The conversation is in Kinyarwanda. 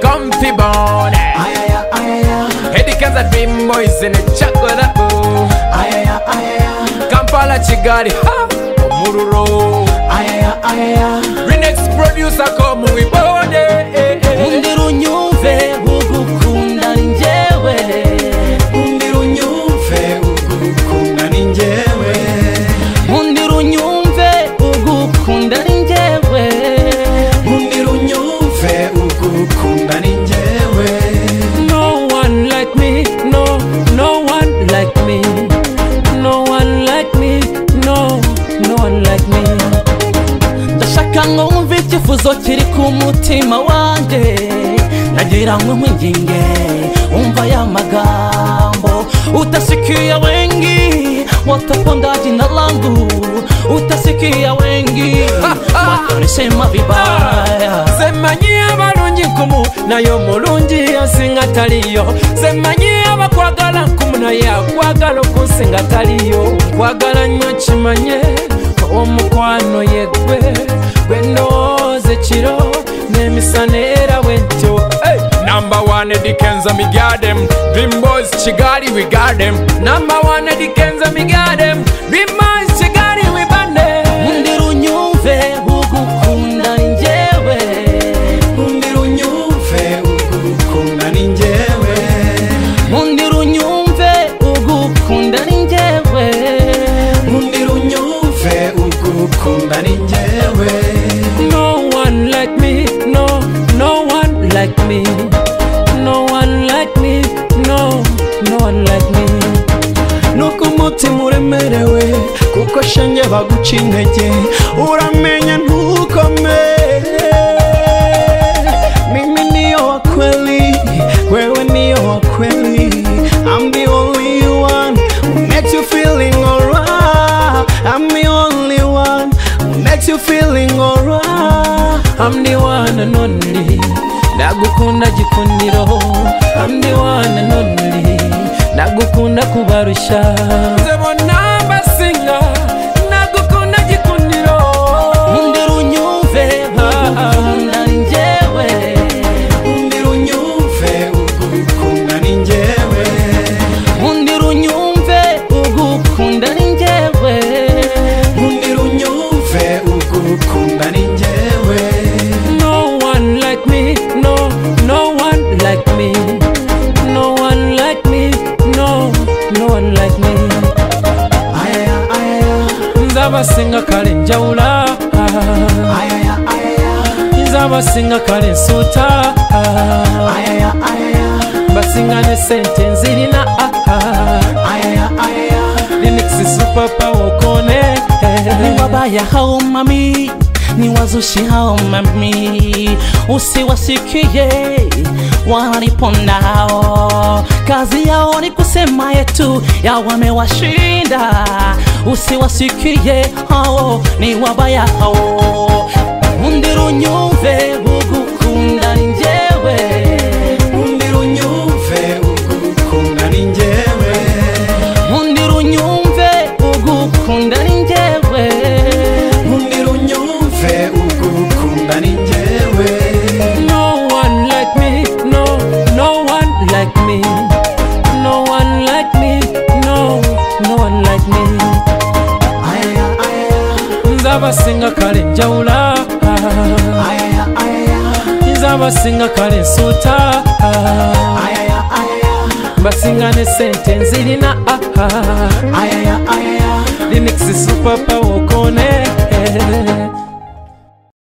comfy bone Ayaya, ayaya, Hedi kanza vimbo izine chakora bu ayaya, ayaya, Kampala chigari ha Omururo ayaya, ayaya. Renex producer komu ibone eh, eh. Umbira unyumve ugukunda ni njyewe Umbira unyumve ugukunda ni njyewe Umbira unyumve ugukunda ni njyewe Umbira unyumve ugukunda ni njyewe No one like me, no, no one like me No one like me, no, no one like me ndashaka ngo wumve icyifuzo kiri ku mutima wanjye nagira ngo nkwinginge wumva aya magambo utasikia wengi watapondaji na langu utasikia wengi watanisema vibaya semanyi abalungi nkumu naye omulungi yansinga taliyo semanyi abakwagala nkumu naye akwagala okunsinga taliyo nkwagala nnyo kimanye omukwano yeggwe gwe ndowooza ekiro n'emisana era bwentyo Hey! Number one Eddie Kenza me got them Dream boys Chigari we got them Number one Eddie Kenza me got them Dream boys Chigari we got them Umbira unyumve ugukunda ni njyewe Umbira unyumve ugukunda ni njyewe Umbira unyumve ugukunda ni njyewe Umbira unyumve ugukunda ni njyewe No one like me, no, no one like me No one like me, no, no one like me nuko umutima uremerewe kuko shenye baguca intege uramenya ntukomere mimi niyo wa kweli wewe niyo wa kweli I'm the only one who makes you feeling alright I'm the only one who makes you feeling alright I'm the one and only ndagukunda gikundiro I'm the one and only ndagukunda kubarusha Nze bonna mbasinga nagukunda gikuniro Umbira unyumve ugukunda ni njyewe Umbira unyumve ugukunda ni njyewe Umbira unyumve ugukunda ni njyewe Umbira unyumve ugukunda ni njyewe No one like me no no one like me No one like me no no one like me ayaya ayaya nzabasinga kale njawula ayaya ayaya nzabasinga kale nsuuta ayaya ayaya basinga ne sente nzirina ayaya ayaya linix supapawokone ni wabaya hao mami ni wazushi hao mami usiwasikie wanipondao kazi yao ni kusema yetu ya wamewashinda usiwasikie hao ni wabaya hao umbira unyumve ugukunda ni njyewe umbira unyumve ugukunda ni njyewe nkundira unyumve ugukunda ni njyewe nkundira unyumve ugukunda ni njyewe no one like me no no one like me no one like me no no one like me ayaya ayaya nzabasinga kale njawula ayaya ayaya nzabasinga kale nsuuta ayaya ayaya basinga ne sente nzirina ayaya ayaya linix supapawokone